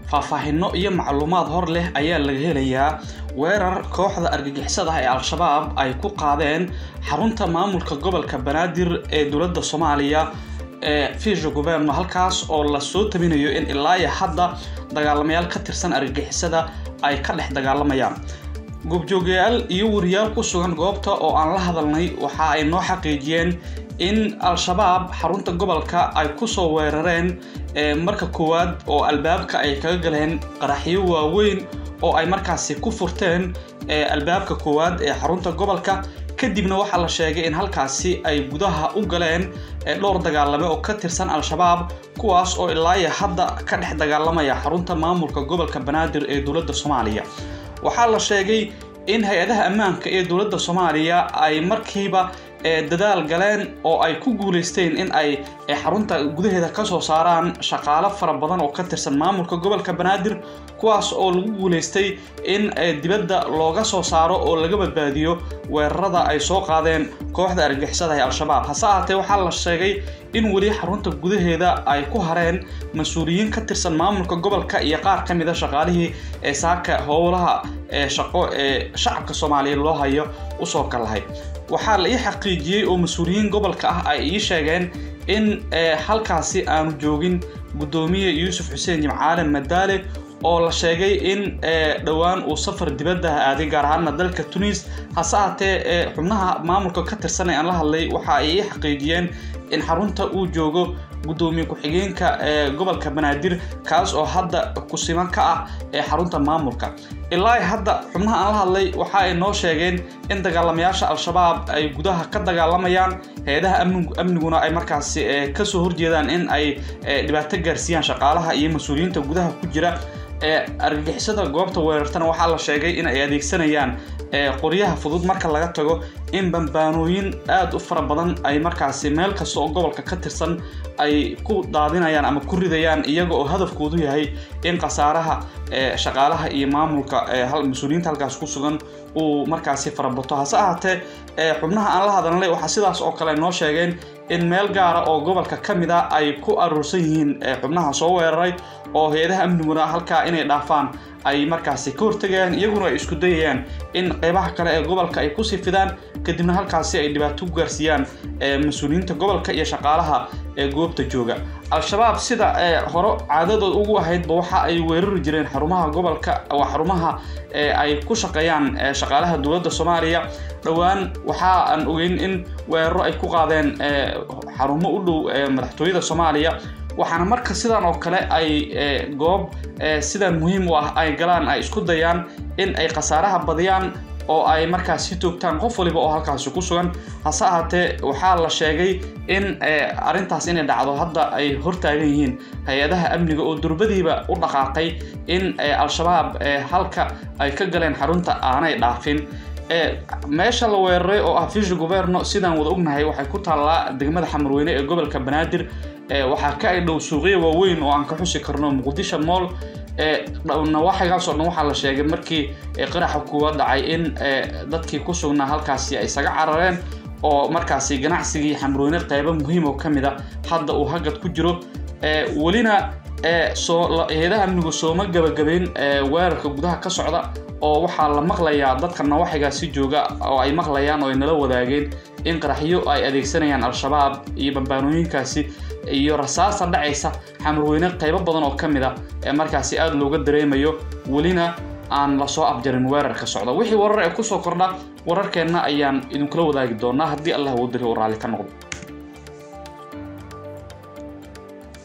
faahfaahino iyo macluumaad hor leh ayaa laga helayaa weerar kooxda argagixisada ah ee al-shabaab ay ku qaadeen xarunta maamulka gobolka banaadir ee dowladda soomaaliya ee fisha governo halkaas oo lasoo tabinayo in ilaa iyo hadda dagaalamayaal ka tirsan argagixisada ay ka dhex dagaalamayaan goobjoogayaal iyo wariyaal ku sugan goobta oo aan la hadalnay waxa ay noo xaqiijiyeen in al-shabaab xarunta gobolka ay kusoo weerareen marka koowaad oo albaabka ay kaga galeen qaraxyo waaweyn oo ay markaasi ku furteen albaabka koowaad ee xarunta gobolka kadibna waxaa la sheegay in halkaasi ay gudaha u galeen dhowr dagaalame oo ka tirsan al-shabaab kuwaas oo ilaayo hadda ka dhex dagaalamaya xarunta maamulka gobolka banaadir ee dowladda soomaaliya waxaa la sheegay in hay-adaha ammaanka ee dowladda soomaaliya ay markiiba dadaal galeen oo ay ku guuleysteen in ay xarunta gudaheeda kasoo saaraan shaqaalo fara badan oo ka tirsan maamulka gobolka banaadir kuwaas oo lagu guuleystay in dibadda looga soo saaro oo laga badbaadiyo weerarada ay soo qaadeen kooxda argixisada ee al-shabaab hase ahaatee waxaa la sheegay in weli xarunta gudaheeda ay ku hareen mas-uuliyiin ka tirsan maamulka gobolka iyo qaar ka mid a shaqaalihii ee saaka howlaha shaqo ee shacabka soomaaliyeed loo hayo usoo kalahay waxaa la ii xaqiijiyey oo mas-uuliyiin gobolka ah ay ii sheegeen in halkaasi aanu joogin guddoomiye yuusuf xuseen jimcaale madaale oo la sheegay in dhowaan uu safar dibadda aaday gaar ahaana dalka tunis hase ahaatee xubnaha maamulka ka tirsan ee aan la hadlay waxa ay ii xaqiijiyeen in xarunta uu joogo guddoomiye ku-xigeenka ee gobolka banaadir kaas oo hadda kusiman ka ah ee xarunta maamulka ilaa hadda xubnaha aan la hadlay waxa ay noo sheegeen in dagaalamayaasha al-shabaab ay gudaha ka dagaalamayaan hay-adaha amniguna ay markaasi kasoo horjeedaan in ay dhibaato gaarsiiyaan shaqaalaha iyo mas-uuliyiinta gudaha ku jira ee argagixisada goobta weerartana waxaa la sheegay in ay adeegsanayaan qoryaha fudud marka laga tago in bambaanooyin aada u fara badan ay markaasi meel kasta oo gobolka ka tirsan ay ku daadinayaan ama ku ridayaan iyaga oo hadafkoodu yahay in khasaaraha shaqaalaha iyo maamulka mas-uuliyiinta halkaas ku sugan uu markaasi farabato hase ahaatee xubnaha aan la hadalnay waxaa sidaas oo kale noo sheegeen in meel gaara oo gobolka ka mid a ay ku aruursan yihiin xubnaha soo weeraray oo hay-adaha amniguna halkaa inay dhaafaan ay markaasi ka hortegayaan iyaguna ay isku dayayaan in qeybaha kale ee gobolka ay kusii fidaan kadibna halkaasi ay dhibaato ku gaarsiiyaan mas-uuliyiinta gobolka iyo shaqaalaha ee goobta jooga al-shabaab sida hore caadadood ugu ahaydba waxa ay weerari jireen xarumaha gobolka waa xarumaha ay ku shaqeeyaan shaqaalaha dowladda soomaaliya dhowaan waxa aan ogeyn in weeraro ay ku qaadeen xarumo u dhow madaxtooyada soomaaliya waxaana marka sidan oo kale ay goob sidan muhiim u ah ay galaan ay isku dayaan in ay khasaaraha badiyaan oo ay markaas si toogtaan qof waliba oo halkaasi ku sugan hase ahaatee waxaa la sheegay in arrintaas inay dhacdo hadda ay hortaagan yihiin hay-adaha amniga oo durbadiiba u dhaqaaqay in al-shabaab halka ay ka galeen xarunta aanay dhaafin meesha la weeraray oo ah fisha governo sidaan wada ognahay waxay ku taallaa degmada xamarweyne ee gobolka banaadir waxaa ka ay dhow suuqyo waaweyn oo aan ka xusi karno muqdisho mool nawaaxigaas oo dhan waxaa la sheegay markii qaraxa kuwa dhacay in dadkii ku sugnaa halkaasi ay isaga carareen oo markaasi ganacsigii xamrooyne qeybo muhiim oo ka mid a hadda uu hagad ku jiro welina hay-adaha amnigu sooma gabagabeyn weerarka gudaha ka socda oo waxaa la maqlayaa dadka nawaaxigaasi jooga oo ay maqlayaan oo ay nala wadaageen in qaraxyo ay adeegsanayaan al-shabaab iyo bambaanooyinkaasi iyo rasaasta dhacaysa xamarweyne qaybo badan oo ka mid a ee markaasi aada looga dareemayo welina aan lasoo abjarin weerarka socda wixii warar ee kusoo kordha wararkeenna ayaan idinkula wadaagi doonaa haddii allah uu diri uu raalli ka noqdo